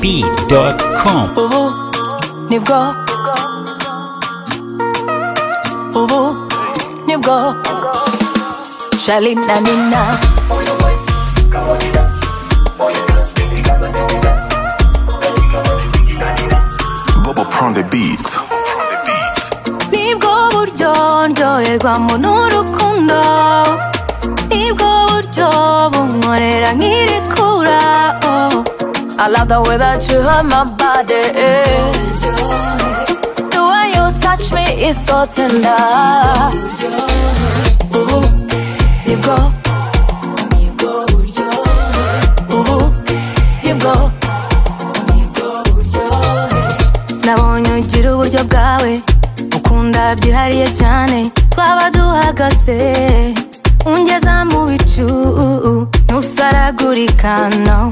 yegob.com ubu nibwo ubu nibwo shali na nina Bobo Prone the beat. nibwo buryo ndyoherwamo n'urukundo nibwo buryo bunkorera nk'irekura oh. I love the way that you hurt my body eh. The way you touch me is so tender Ooh, nibwo nibwo buryo Ooh, nibwo nabonye ugira uburyo bwawe ukunda byihariye cyane twaba duhagaze ungeza mu bicu ntusaragurika no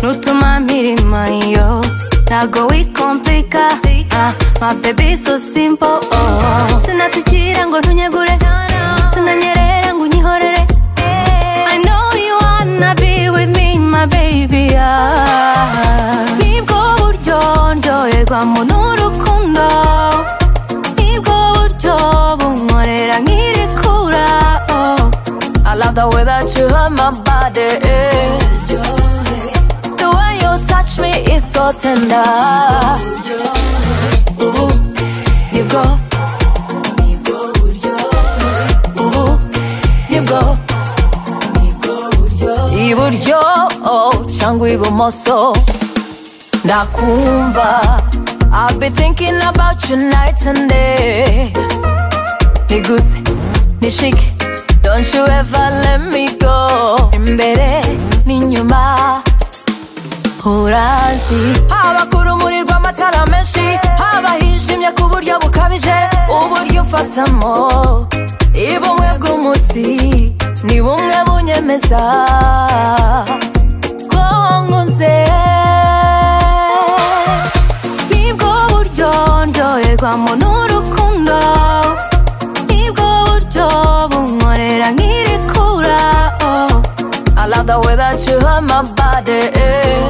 nutuma mpirima yo ntago wikompika ah, my baby so simple oh. sinatsikira ngo ntunyegure sinanyerera ngo unyihorere I know you wanna be with me my baby ah. nibwo buryo ndyoherwamo n'urukundo nibwo buryo bunkorera nk'irekura oh. I love the way that you hurt my body eh. The way you touch me is so tender Ooh, nibwo nibwo buryo Ooh, nibwo iburyo cyangwa ibumoso ndakumva I've been thinking about you night and day niguse nishike don't you ever let me go imbere n'inyuma urazi haba ku rumuri rw'amatara menshi haba hijimye ku buryo bukabije uburyo umfatamo ibumwe bw'umutsi ni bumwe bunyemeza ko nkuze nibwo buryo ndyoherwamo n'urukundo nibwo buryo bunkorera nk'irekura oh. I love the way that you hurt my body. eh.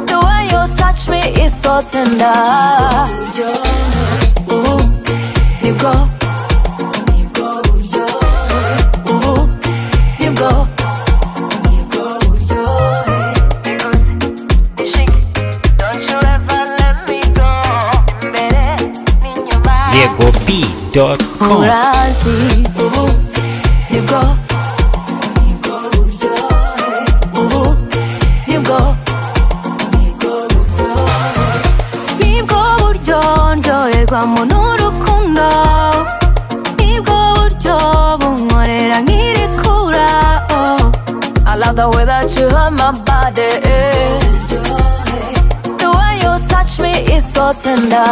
The way you touch me is so tender. Ooh, nibwo, nibwo buryo. Ooh, nibwo, nibwo buryo. yegob.com Urazi, ubu, nibwo, nibwo buryo. Ubu, nibwo. nibwo buryo ndyoherwamo n'urukundo nibwo buryo bunkorera nk'irekura oh. I love the way that you hurt my body eh. The way you touch me is so tender